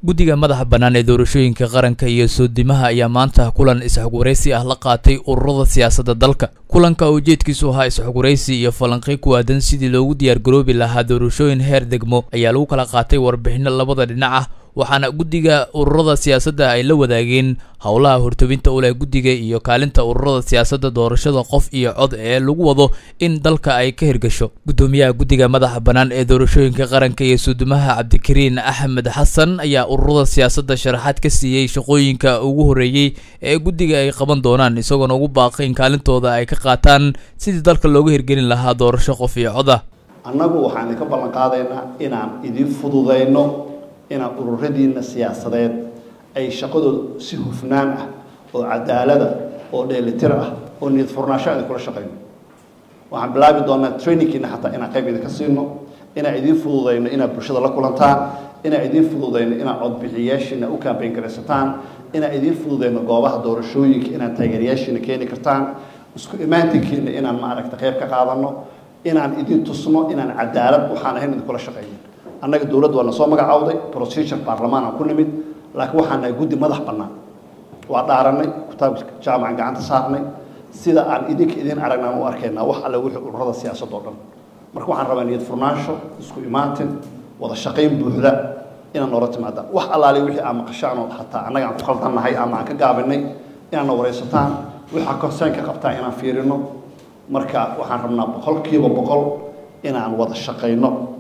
guddiga madaxa bannaan ee doorashooyinka qaranka iyo soodimaha ayaa maanta kulan is-xogwaraysi ah la qaatay ururada siyaasadda dalka kulanka oo ujeedkiisu ahaa is-xogwaraysi iyo falanqey ku aadan sidii loogu diyaargaroobi lahaa doorashooyin heer degmo ayaa lagu kala qaatay warbixinno labada dhinac ah waxaana guddiga ururada siyaasadda ay la wadaageen howlaha hortobinta u leh guddiga iyo kaalinta ururada siyaasadda doorashada qof iyo cod ee lagu wado in dalka ay ka hirgasho guddoomiyaha guddiga madaxa bannaan ee doorashooyinka qaranka iyo suudumaha cabdikariin axmed xasan ayaa ururada siyaasadda sharaxaad ka siiyey shaqooyinka ugu horreeyey ee guddiga ay qaban doonaan isagoona ugu baaqay in kaalintooda ay ka qaataan sidii dalka looga hirgelin lahaa doorasho qof iyo cod ah annagu waxaan idinka ballan qaadaynaa inaan idin fududayno inaan ururadiina siyaasadeed ay shaqadooda si hufnaan ah oo cadaalada oo dheelitir ah oo niyad furnaasho aan idinkula shaqayno waxaan bilaabi doonaa trainingkiina xataa inaan qayb idinka siino inaan idiin fududayno inaad bulshada la kulantaan inaan idiin fududayno inaad codbixiyaashiina u kambayn garaysataan inaan idiin fududayno goobaha doorashooyinka inaad taageerayaashiina keeni kartaan isku imaantinkiina inaan maaragta qayb ka qaadano inaan idin tusno inaan cadaalad waxaan ahayn idinkula shaqayno annaga dowladda waa na soo magacawday procedure baarlamaan aan ku nimid laakiin waxaan nahay guddi madax bannaan waa dhaaranay kitaabka jaamacan gacanta saarnay sida aan idinka idin aragnaan u arkaynaa wax alle wixii ururada siyaasadda oo dhan marka waxaan rabaa niyad furnaansho isku imaatin wada shaqayn buuxda inaad noola timaadaan wax allaale wixii aan maqashaan oo xataa annaga aan ku khaldannahay ama aan ka gaabinay inaadna waraysataan waxaa concern ka qabtaa inaan fiirino marka waxaan rabnaa boqolkiiba boqol inaan wada shaqayno